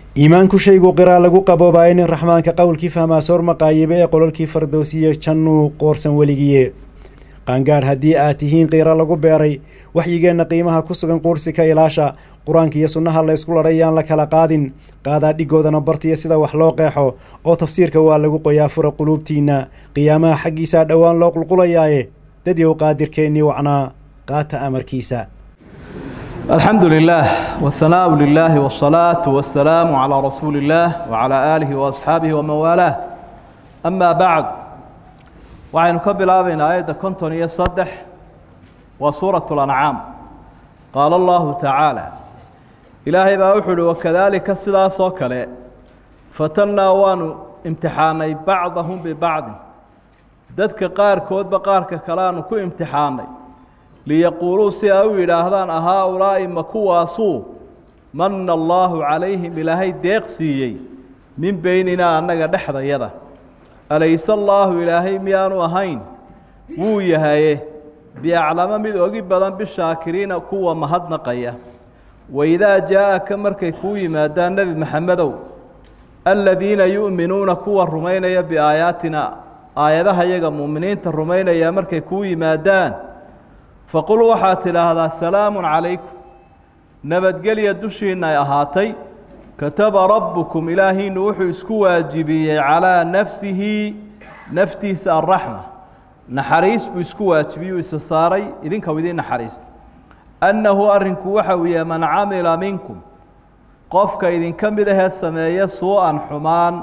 iimaanku shaygu qiraa lagu qaboobaayo nin raxmaanka qowlkii fahmaa soor maqaayibe ee qololkii fardowsiye jannuu qoorsan weligiye qaangaadh haddii aad tihiin qiiro lagu beeray waxyigeenna qiimaha ku sugan quursi ka ilaasha qur-aanka iyo sunnaha la ysku ladhay yaan la kala qaadin qaadaa dhigoodana bartiya sida wax loo qeexo oo tafsiirka waa lagu qoyaa fura quluubtiinna qiyaamaha xaggiisaa dhowaan loo qulqulayaaye dadyow qaadirkeennii wacnaa qaata amarkiisa الحمد لله والثناء لله والصلاة والسلام على رسول الله وعلى آله وأصحابه ومن والاه أما بعد وعين كبلا بين آية كنتون يصدح وسورة الأنعام قال الله تعالى إلهي بأوحد وكذلك السلا صوكالي فتنا وانو امتحاني بعضهم ببعض ددك قار كود بقارك كلانو كو امتحاني liyaquuluu si ay u yidhaahdaan ahaa-ulaa'i ma kuwaasuu manna allaahu calayhim ilaahay deeq siiyey min beyninaa annaga dhexdayada alayse allaahu ilaahay miyaanu ahayn wuu yahaye biaclamo mid ogi badan bishaakiriina kuwa mahadnaqaya waidaa jaa-aka markay kuu yimaadaan nebi maxamedow aladiina yu'minuuna kuwa rumaynaya biaayaatina aayadaha yaga mu'miniinta rumaynaya markay kuu yimaadaan faqul waxaad tidhaahdaa salaamun calaykum nabadgelya dushiinna ay ahaatay kataba rabbukum ilaahiinu wuxuu isku waajibiyey calaa nafsihi naftiisa alraxma naxariis buu isku waajibiyuu isa saaray idinka idiin naxariista annahu arrinku waxa weeye man camila minkum qofka idinka mid ahee sameeya suu-an xumaan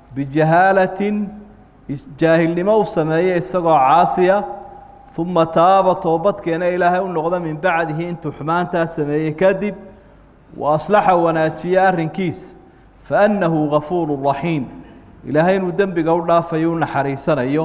bijahaalatin jaahilnimo u sameeya isagoo caasiya uma taaba toobadkeena ilaahay u noqda min bacdihi intuu xumaantaa sameeyey kadib wa aslaxa wanaajiye arrinkiisa fa annahu gafuuru raxiim ilaahay inuu dembiga u dhaafayo u naxariisanayo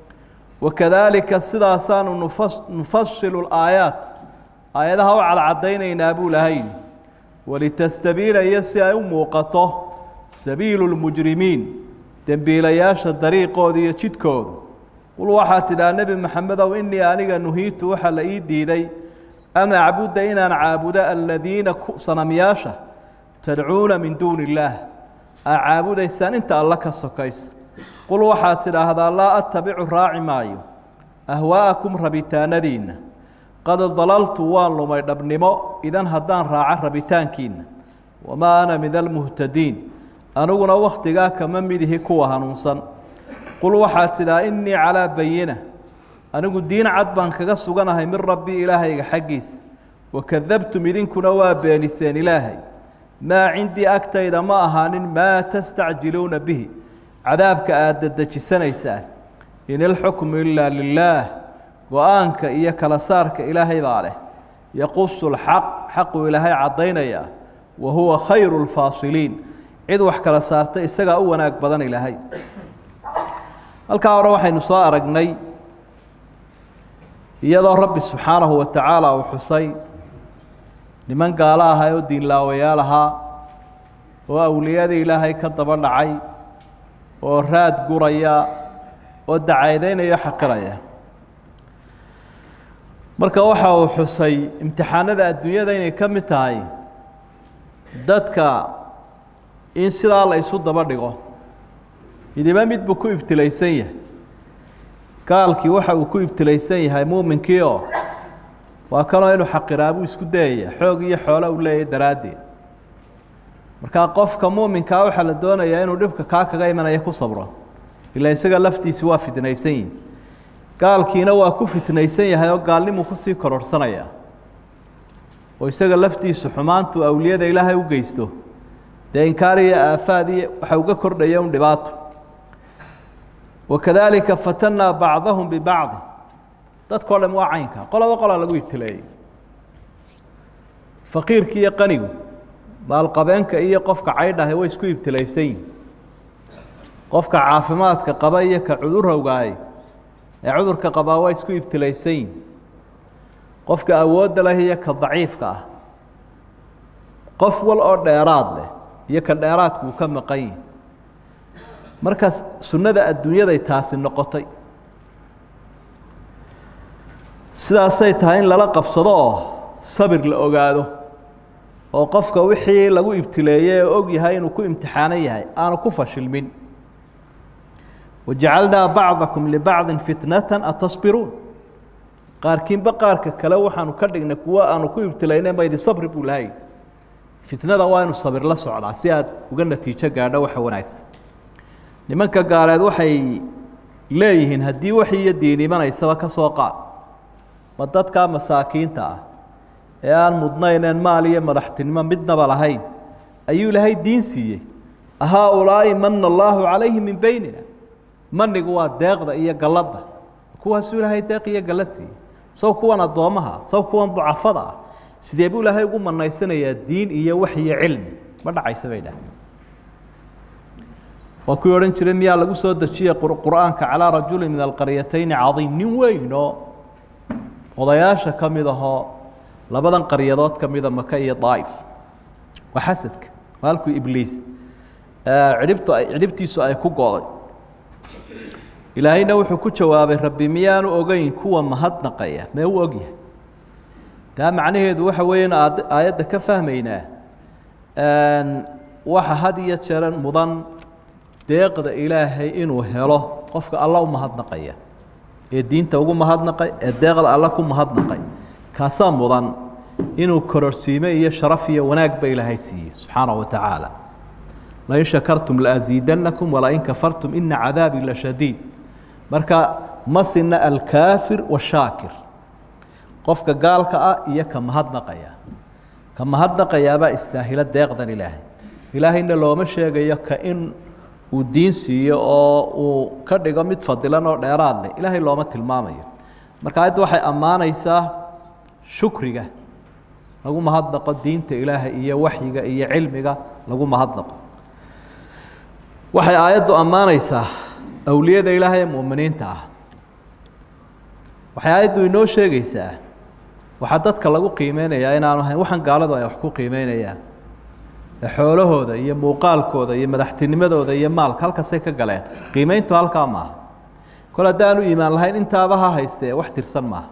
wakadaalika sidaasaanu nufashilu laayaat aayadaha u cadcadaynaynaa buu lahayn walitastabiina iyo si ay u muuqato sabiilu lmujrimiin dembiilayaasha dariiqooda iyo jidkoodu qul waxaa tidhaha nebi maxamedow inii aniga nuhiitu waxaa la ii diiday an acbuda inaan caabudo aladiina sanamyaasha tadcuuna min duuni illaah aa caabudaysaan inta alla ka sokaysa qul waxaad tidhaahdaa laa attabicu raaci maayo ahwaa'akum rabitaanadiinna qad dalaltu waan lumay dhabnimo idan haddaan raaco rabitaankiinna wamaa ana min almuhtadiin aniguna wakhtigaa kama midihi kuwa hanuunsan qul waxaad tidhaha innii calaa bayina anigu diin cad baan kaga suganahay min rabbii ilaahayga xaggiisa wakadabtum idinkuna waa beeniseen ilaahay maa cindii agtayda ma ahaanin maa tastacjiluuna bihi cadaabka aad dadejisanaysaan in ilxukmu ilaa lilaah go-aanka iyo kala saarka ilaahay baa leh yaqusu lxaq xaquu ilaahay caddaynayaa wa huwa khayru lfaasiliin cid wax kala saarta isagaa u wanaag badan ilaahay halkaa hore waxaynu soo aragnay iyadoo rabbi subxaanahu wa tacaala uu xusay niman gaalo ahaa oo diinlaawayaal ahaa oo awliyadii ilaahay ka daba dhacay oo raad guraya oo dacaydaynaya o xaqiraya marka waxa uu xusay imtixaanada adduunyada inay ka mid tahay dadka in sidaa la isu daba dhigo midiba mid buu ku ibtilaysan yahay gaalkii waxa uu ku ibtilaysan yahay muuminkii oo waa kanoo inuu xaqiraabuu isku dayaya xoog iyo xoolo u leeyahay daraaddeed markaa qofka muuminkaa waxaa la doonayaa inuu dhibka kaa kaga imanaya ku sabro ilaa isaga laftiisi waa fitnaysan yihin gaalkiina waa ku fitnaysan yahay oo gaalnimuu kusii kororhsanayaa oo isaga laftiisu xumaantuu awliyada ilaahay u geysto dee inkaar iyo aafaad iyo waxa uga kordhaya un dhibaato wakadaalika fatannaa bacdahum bibacdi dadkao dham waa caynka qoloba qolaa lagu ibtileeyey faqiirki iyo qanigu maalqabeenka iyo qofka caydhahe way isku ibtilaysan yihin qofka caafimaadka qaba iyo ka cudurowgahay ee cudurka qabaa waa isku ibtilaysan yihin qofka awoodda leh iyo ka daciifka ah qof wal oo dheeraad leh iyo ka dheeraadku uu ka maqan yihi markaas sunnada adduunyaday taasi noqotay sidaasay tahay in lala qabsado oo sabir la ogaado oo qofka wixii lagu ibtileeyey ee og yahay inuu ku imtixaanan yahay aanu ku fashilmin wajacalnaa bacdakum libacdin fitnatan atasbiruun qaarkiinba qaarka kale waxaanu ka dhignay kuwo aanu ku ibtilayna maydi sabri buu lahay fitnada waa inu sabir la socdaa si aad uga natiijo gaadho waxa wanaagsan nimanka gaaleed waxay leeyihiin haddii wax iyo diin imanaysaba ka soo qaad ma dadkaa masaakiinta ah ee aan mudnayneen maal iyo madaxtinimo midnaba lahayn ayuu ilaahay diin siiyey ahaa-ulaa'i mana allaahu calayhi min beynina manigu waa deeqda iyo galladda kuwaasuu ilaahay deeq iyo gallad siiyey saw kuwan addoommaha saw kuwan ducafada ah sidee buu ilaahay ugu manaysanayaa diin iyo wax iyo cilmi ma dhacaysa bay dhaah waa kuwii odhan jiray miyaa lagu soo dejiyey qur-aanka calaa rajuli min alqaryatayni cadiim nin weynoo odayaasha ka mid ahoo labadan qaryadood ka mida maka iyo daa'if waa xasadka waa halkuu ibliis cidhibtu cidhibtiisu ay ku go'day ilaahayna wuxuu ku jawaabay rabbi miyaanu ogeyn kuwa mahadnaqaya mee u ogyahay taa macnaheedu waxa weeye in aayadda ka fahmaynaa waxa had iyo jeer mudan deeqda ilaahay inuu helo qofka alla u mahadnaqaya ee diinta ugu mahadnaqay ee deeqda alla ku mahadnaqay kaasaa mudan inuu kororsiime iyo sharaf iyo wanaag ba ilaahay siiyey subxaanaه wa tacaala lain shakartum laasiidannakum walain kafartum ina cadaabii la shadiid marka ma sina alkaafir washaakir qofka gaalka ah iyo ka mahadnaqaya ka mahadnaqayaabaa istaahila deeqdan ilaahay ilaahayna looma sheegayo ka in uu diin siiyo oo uu ka dhigo mid fadilan oo dheeraad leh ilaahay looma tilmaamayo marka ayadda waxay ammaanaysaa shukriga lagu mahadnaqo diinta ilaahay iyo waxyiga iyo cilmiga lagu mahadnaqo waxay aayaddu ammaanaysaa awliyada ilaahay ee mu'miniinta ah waxay aayaddu inoo sheegaysaa waxaa dadka lagu qiimeynayaa inaanu ahayn waxaan gaaladu ay wax ku qiimeynayaan ee xoolahooda iyo muuqaalkooda iyo madaxtinimadooda iyo maalka halkaasay ka galeen qiimeyntu halkaa maaha kol haddaanu iimaan lahayn intaaba ha haystee wax tirsan maaha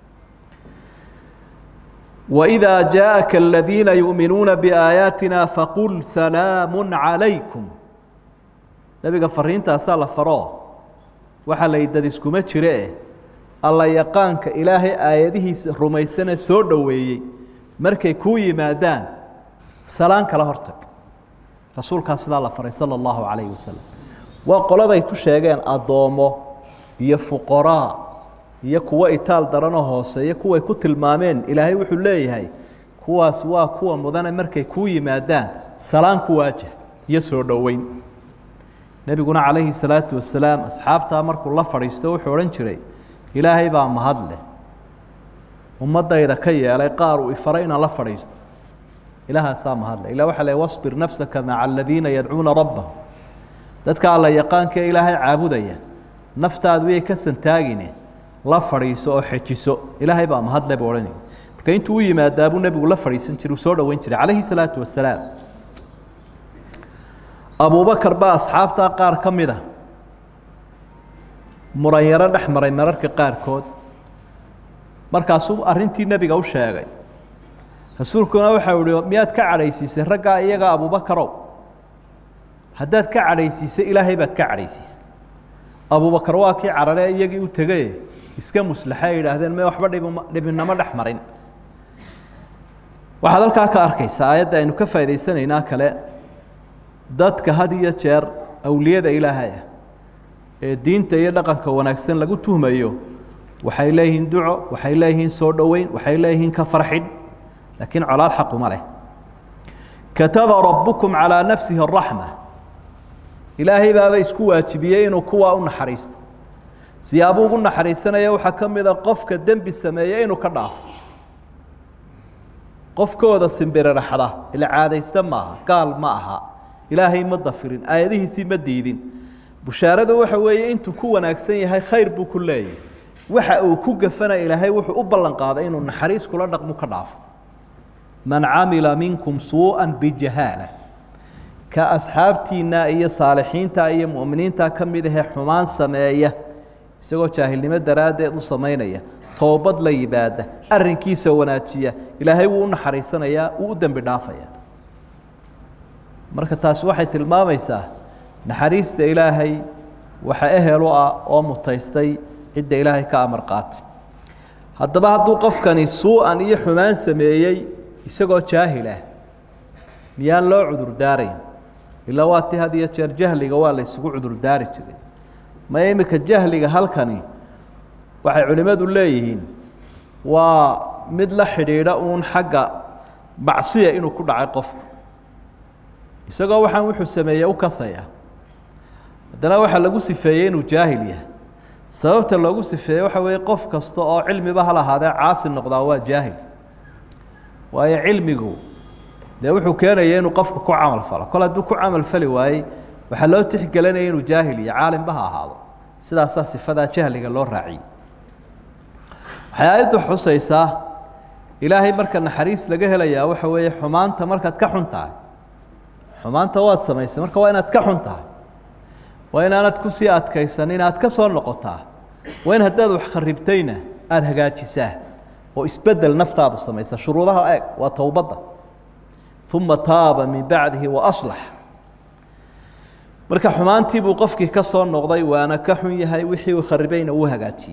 وإذا جاءك الذين يؤمنون بآياتنا فقل سلام عليكم نبiga fariintaasaa la faro waxaa la dad iskuma jire alla yaqaanka ilaahay aayadihiisa rumaysana soo dhoweeyey markay kuu yimaadaan salaan kala hortag rasuulkaa sidaa la faray salى الlahu عalayه wasalam waa qoladay ku sheegeen addoomo iyo fuqaraa iyo kuwo itaal daranoo hooseeya kuway ku tilmaameen ilaahay wuxuu leeyahay kuwaas waa kuwa mudane markay kuu yimaadaan salaan ku waajah iyo soo dhoweyn nebiguna calayhi salaatu wasalaam asxaabtaa markuu la fadhiisto wuxuu odhan jiray ilaahay baa mahad leh ummaddayda ka yeelay qaar uu ifaray inaan la fadhiisto ilaahaasaa mahad leh ila waxa le wasbir nafsaka maca aladiina yadcuuna rabbahum dadka alla yaqaankaee ilaahay caabudaya naftaadu yay ka santaagine la fadhiiso oo xejiso ilaahay baa mahadle buu odhanaya marka intuu u yimaadaa buu nebigu la fadhiisan jiray uu soo dhoweyn jiray calayhi salaatu wasalaam abubakar baa asxaabtaa qaar ka mid a muranyaro dhex maray mararka qaarkood markaasuu arrintii nebiga u sheegay rasuulkuna waxau ihi miyaad ka cadhaysiisay raggaa iyagaa abubakarow haddaad ka cadhaysiisay ilaahay baad ka cadhaysiisay abubakar waa kii carare iyagii u tegay iska muslaxa ay yidhaahdeen me waxba dhibma dhibinamo dhex marin waxaad halkaa ka arkaysaa aayadda aynu ka faa'idaysanaynaa kale dadka had iyo jeer awliyada ilaahay ah ee diinta iyo dhaqanka wanaagsan lagu tuhmayo waxay leeyihiin duco waxay leeyihiin soo dhoweyn waxay leeyihiin ka farxin laakiin colaad xaquma leh kataba rabbukum calaa nafsihi araxma ilaahay baaba isku waajibiyey inuu kuwaa u naxariisto siyaabuu ugu naxariisanaya waxaa ka mid a qofka dembi sameeye inuu ka dhaafo qofkooda simbiriraxda ila caadaysta maaha gaal ma aha ilaahay ma dafirin aayadihiisii ma diidin bushaaradu waxa weeye intuu ku wanaagsan yahay khayr buu ku leeyahay waxa uu ku gafana ilaahay wuxuu u ballan qaaday inuu naxariis kula dhaqmu ka dhaafo man camila minkum suuءa bijahaala ka asxaabtiinna iyo saalixiinta iyo mu'miniinta ka mid ahee xumaan sameeya isagoo jaahilnimo daraaddeed u samaynaya toobad la yimaada arrinkiisa wanaajiya ilaahay wuu u naxariisanayaa wuu u dembi dhaafayaa marka taasi waxay tilmaamaysaa naxariista ilaahay waxa ehel u ah oo mutaystay cidda ilaahay ka amar qaatay haddaba hadduu qofkani suu-an iyo xumaan sameeyey isagoo jaahil ah miyaan loo cudurdaarayn ilaa waa ti had iyo jeer jahliga waa la ysugu cudurdaari jiray maya iminka jahliga halkani waxay culimmadu leeyihiin waa mid la xidhiidha uun xagga macsiya inuu ku dhacay qofku isagoo waxaan wuxuu sameeyey u kasaya haddana waxaa lagu sifeeyey inuu jaahil yahay sababta loogu sifeeyey waxa weeye qof kasta oo cilmiba ha lahaadee caasi noqdaa waa jaahil waayo cilmigu dee wuxuu keenaya inuu qofku ku camal falo kol hadduu ku camal fali waayey waxaa loo tixgelinaya inuu jaahil iyo caalimba ha ahaado sidaasaa sifadaa jahliga loo raaciyey waxay aayaddu xusaysaa ilaahay marka naxariis laga helayaa waxa weeye xumaanta markaad ka xun tahay xumaanta waad samaysay marka waa inaad ka xun tahay waa inaanad kusii adkaysan inaad ka soo noqotaa waa in haddaad wax kharibtayna aada hagaajisaa oo isbedel naftaadu samaysa shuruudaha eeg waa towbadda uma taaba min bacdihi waaslax marka xumaantii buu qofkii ka soo noqday waana ka xun yahay wixii uu kharibayna uu hagaajiyey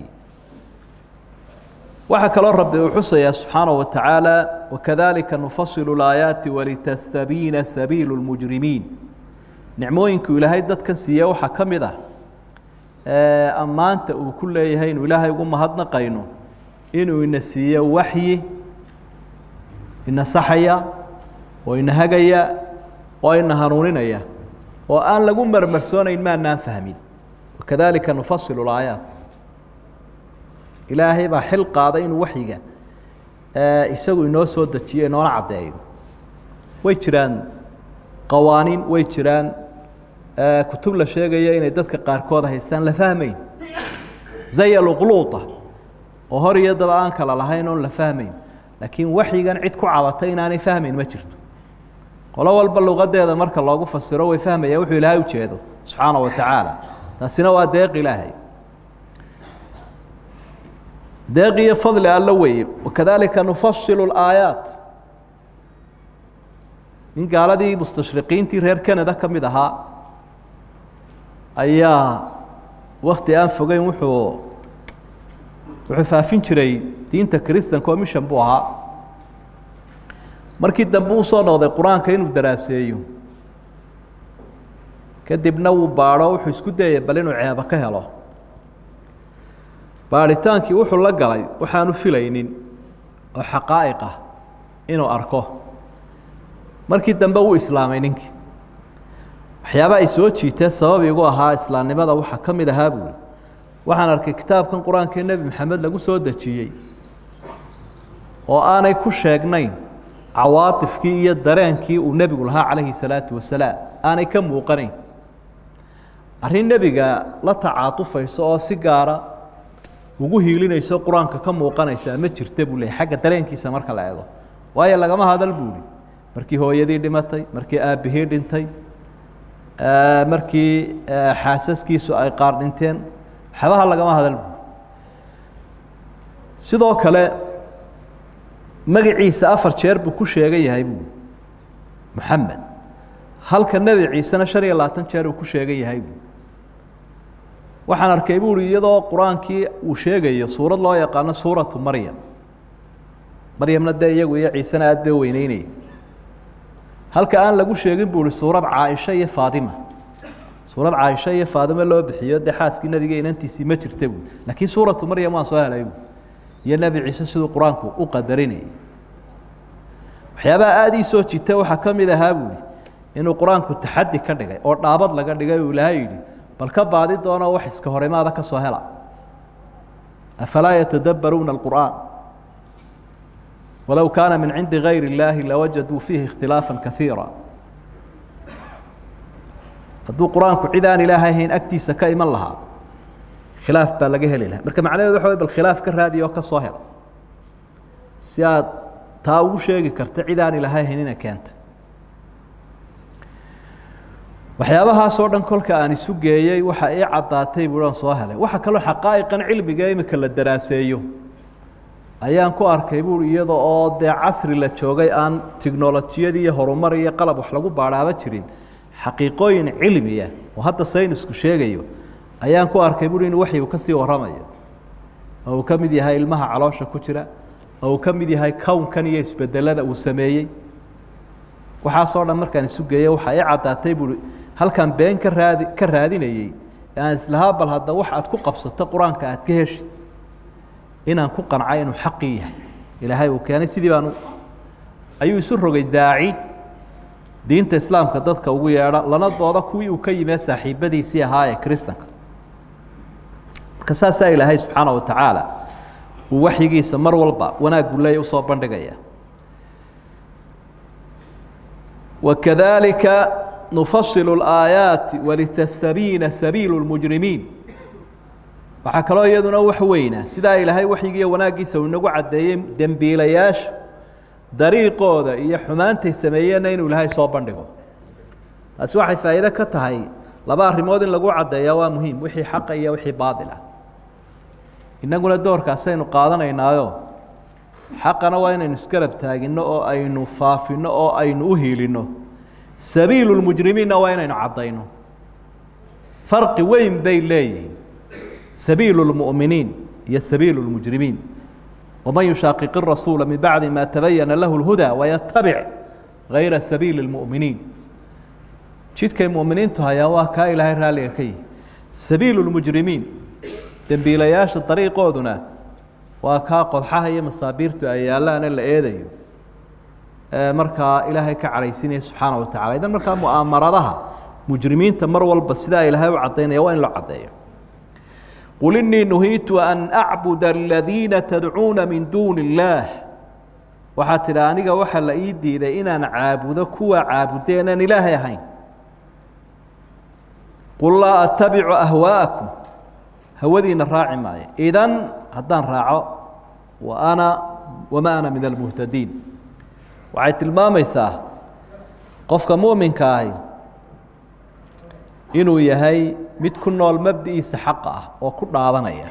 waxaa kaloo rabbi uu xusayaa subxaanaه wa tacaala wakadalika nufasilu اlaayaati walitastabiina sabiilu اlmujrimiin nicmooyinku ilaahay dadkan siiye waxaa ka mid ah ammaanta uu ku leeyahay inuu ilaahay ugu mahadnaqayno inuu ina siiyo waxyi ina saxaya oo ina hagaya oo ina hanuuninaya oo aan lagu marmarsoonayn maanaan fahmin wakadalika nufasilu اlaayaat ilaahay baa xil qaaday inuu waxyiga isagu inoo soo dejiyo inoona caddeeyo way jiraan qawaaniin way jiraan kutub la sheegaya inay dadka qaarkood haystaan la fahmayn zaya luqluuta oo hor iyo daba aan kala lahayn oon la fahmayn laakiin waxyigan cid ku cabatay inaanay fahmayn ma jirto qolo walba luqadeeda marka loogu fasiro way fahmaya wuxuu ilaahay ujeedo subxaana wa tacaala taasina waa deeq ilaahay deeq iyo fadli alla weeye wakadalika nufasilu اlaayaat nin gaaladii mustashriqiintii reer canada ka mid ahaa ayaa wakti aan fogeyn wuxuu wuxuu faafin jiray diinta kristanka oo mission buu ahaa markii dambe uu soo noqday qur-aanka inuu daraaseeyo kadibna wuu baadho wuxuu isku dayay bal inuu ceebo ka helo baadhitaankii wuxuu la galay waxaanu filaynin oo xaqaa'iq ah inuu arko markii dambe wuu islaamay ninkii waxyaaba ay soo jiitee sabab igu ahaa islaamnimada waxaa ka mid ahaa buuli waxaan arkay kitaabkan qur-aanka nebi maxamed lagu soo dejiyey oo aanay ku sheegnayn cawaatifkii iyo dareenkii uu nebigu lahaa calayhi salaatu wasalaam aanay ka muuqanayn arrin nebiga la tacaatufayso oo si gaara ugu hiilinayso qur-aanka ka muuqanaysaa ma jirta buu leeyay xagga dareenkiisa marka la eego waayo lagama hadal buuli markii hooyadii dhimatay markii aabbihii dhintay markii xaasaskiisu ay qaar dhinteen waxbaha lagama hadal buuli sidoo kale magaciisa afar jeer buu ku sheegan yahay buuli moxamed halka nebi ciisena shan iyo labaatan jeer uu ku sheegan yahay buuli waxaan arkay buuri iyadoo qur-aankii uu sheegayo suurad loo yaqaano suuratu maryam maryamna dee iyagu iyo ciisena aad bay weyneynaya halka aan lagu sheegin buuri suurad caaisha iyo faadima suurad caaisha iyo faadimo loo bixiyo dee xaaskii nebiga inantiisii ma jirta buui laakiin suuratu maryam waan soo helay buui iyo nebi ciise siduu qur-aanku u qadarinayay waxyaabaha aada ii soo jita waxaa ka mid ahaa buuri inuu qur-aanku taxaddi ka dhigay oo dhaabad laga dhigay uu ilaahay yidhi bal ka baadi doonoo wax iska horimaada ka soo hela afalaa yatadabbaruuna alqur'aan walow kaana min cindi gayr اllaahi lawajaduu fiihi ikhtilaafa kaiira hadduu qur-aanku cid aan ilaahay ahayn agtiisa ka iman lahaa khilaaf baa laga heli lahaa marka macnaheedu waxa way bal khilaaf ka raadiya oo ka soo hela si aad taa ugu sheegi karta cid aan ilaahay ahayn ina keenta waxyaabahaasoo dhan kolka aan isu geeyey waxa ii caddaatay buuan soo helay waxa kaloo xaqaa'iqan cilmiga imika la daraaseeyo ayaan ku arkay buuri iyada oo dee casri la joogay aan tiknolojiyadii iyo horumar iyo qalab wax lagu baadhaaba jirin xaqiiqooyin cilmiya oo hadda saynisku sheegayo ayaan ku arkay buuri in waxyi uu ka sii warramayo oo uu ka mid yahay ilmaha caloosha ku jira oo uu ka mid yahay kownkan iyo isbedelada uu sameeyey waxaasoo dhan markaan isu geeyey waxaa i caddaatay buuri halkaan been ka raadi ka raadinayey aan islahaa bal hadda wax aad ku qabsato qur-aanka aad ka heshid inaan ku qancay inuu xaqii yahay ilaahay uu keenay sidii baan ayuu isu rogay daaci diinta islaamka dadka ugu yeedha lana dooda kuwii uu ka yimee saaxiibadiisii ahaa ee kristanka marka saasaa ilaahay subxaana wa tacaala uu waxyigiisa mar walba wanaaggu leeya usoo bandhigaya wakadalika nufasilu اlaayaati walitastabiina sabiilu lmujrimiin waxaa kaloo iyaduna wax weyna sidaa ilaahay waxyigiiyo wanaaggiisa uu inagu caddeeyey dembiilayaasha dariiqooda iyo xumaantay sameeyeenna inuu ilaahay soo bandhigo taasi waxay faa'iide ka tahay laba arrimood in lagu caddeeyaa waa muhiim wixii xaqa iyo wixii baadil ah innaguna doorkaasaynu qaadanaynaayo xaqana waa inaynu isgarab taaginno oo aynu faafinno oo aynu u hiilinno sabiilu lmujrimiinna waa inaynu caddayno farqi weyn bay leeyihiin sabiilu lmu'miniin iyo sabiilu lmujrimiin waman yushaaqiq irasuula min bacdi ma tabayana lahu lhudaa wayatabic gayra sabiili lmu'miniin jidkay mu'miniintu hayaan waa kaa ilaahay raalliga ka yihi sabiilu lmujrimiin dembiilayaasha dariiqooduna waa kaa qodxaha iyo masaabiirtu ay yaallaane la eedayo markaa ilaahay ka cadhaysinaya subxaana wa tacala idan markaa mu'aamaradaha mujrimiinta mar walba sidaa ilaahay u caddaynaya waa in loo caddeeyo qul inii nuhiitu an acbuda aladiina tadcuuna min duuni illaah waxaa tidhi aniga waxaa la ii diiday inaan caabudo kuwa caabudeen aan ilaahay ahayn qul laa attabicu ahwaa'akum hawadiina raaci maayo idan haddaan raaco wa ana wama ana min almuhtadiin waxay tilmaamaysaa qofka mu'minka ahi inuu yahay mid ku nool mabdi'iisa xaqa ah oo ku dhaadanaya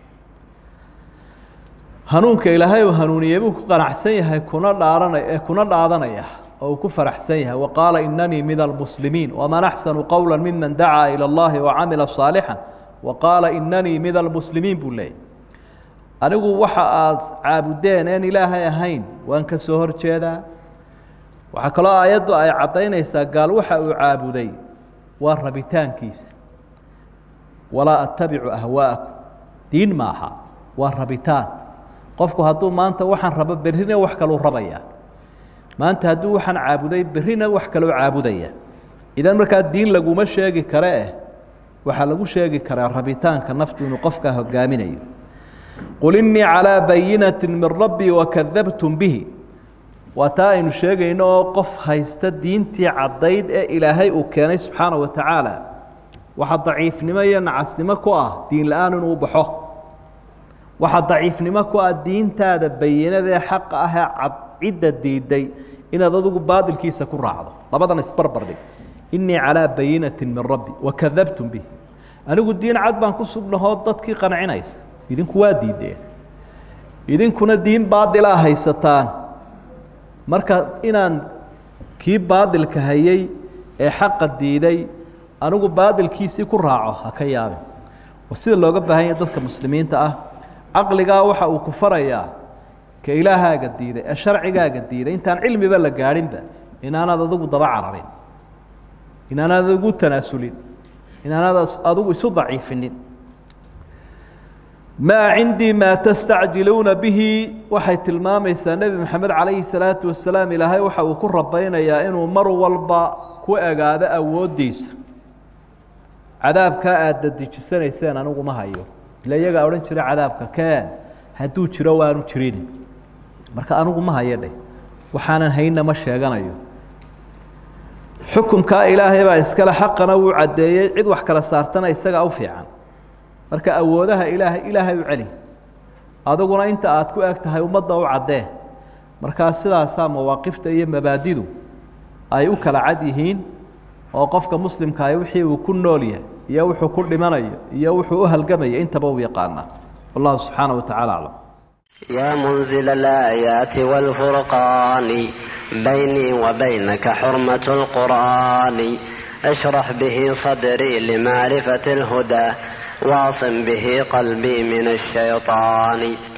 hanuunka ilaahay uu hanuuniyey buu ku qanacsan yahay kuna dhaaranaya kuna dhaadanaya oo uu ku faraxsan yahay wa qaala inanii min almuslimiin waman axsanu qowla miman dacaa ilى اllahi wacamila صaalixا wa qaala inanii min almuslimiin buu leeyay anigu waxa aad caabudeen een ilaahay ahayn waan ka soo hor jeedaa waxaa kaloo aayaddu ay caddaynaysaa gaal waxa uu caabuday waa rabitaankiisa walaa attabicu ahwaa'akum diin maaha waa rabitaan qofku hadduu maanta waxaan rabo berrina wax kaluu rabaya maanta hadduu waxaan caabuday berrina wax kaloo caabudaya idan markaa diin laguma sheegi kare eh waxaa lagu sheegi karaa rabitaanka naftu inuu qofkaa hogaaminayo qul innii calىa bayinati min rabbii wakadabtum bihi waa taa aynu sheegayno oo qof haysta diintii caddayd ee ilaahay uu keenay subxaana wa tacaala waxaa daciifnimo iyo nacasnimo ku ah diin la-aan inuu baxo waxaa daciifnimo ku ah diintaada bayinada ee xaqa ah ee cad cidda diiday inaad adigu baadilkiisa ku raacdo labadan isbarbardhig innii calىa bayinati min rabbi wakadabtum bihi anigu diin cad baan ku sugnahoo dadkii qancinaysa idinku waa diideen idinkuna diin baadilaa haysataan marka inaan kii baadilka hayay ee xaqa diiday anigu baadilkiisii ku raaco ha ka yaabin waa sida looga baahan yahay dadka muslimiinta ah caqligaa waxa uu ku farayaa ka ilaahaaga diiday ee sharcigaaga diiday intaan cilmiba la gaadhinba inaanaad adigu daba cararin inaanaad adigu tanaasulin inaanaad adigu isu daciifinin maa cindii maa tastacjiluuna bihi waxay tilmaamaysaa nebi moxamed calayhi salaatu wasalaam ilaahay waxa uu ku rabaynayaa inuu mar walba ku egaado awooddiisa cadaabkaa aad dadejisanayseen anigu ma hayo ila iyagaa odhan jira cadaabka keen hadduu jiro waanu jirin marka anigu ma hayo dheh waxaanan haynna ma sheeganayo xukumkaa ilaahay baa iskale xaqana wuu caddeeyey cid wax kala saartana isagaa u fiican marka awoodaha ilaahay ilaahay u celi adiguna inta aad ku eg tahay ummadda u caddee markaa sidaasaa mawaaqifta iyo mabaadidu ay u kala cad yihiin oo qofka muslimkaahi wixii uu ku nool yahay iyo wuxuu ku dhimanayo iyo wuxuu u halgamaya intaba u yaqaanaa wallahu subxaana wa tacala aclam يا منزل الآيات والفرقان بيني وبينك حرمة القرآن اشرح به صدري لمعرفة الهدى واعصم به قلبي من الشيطان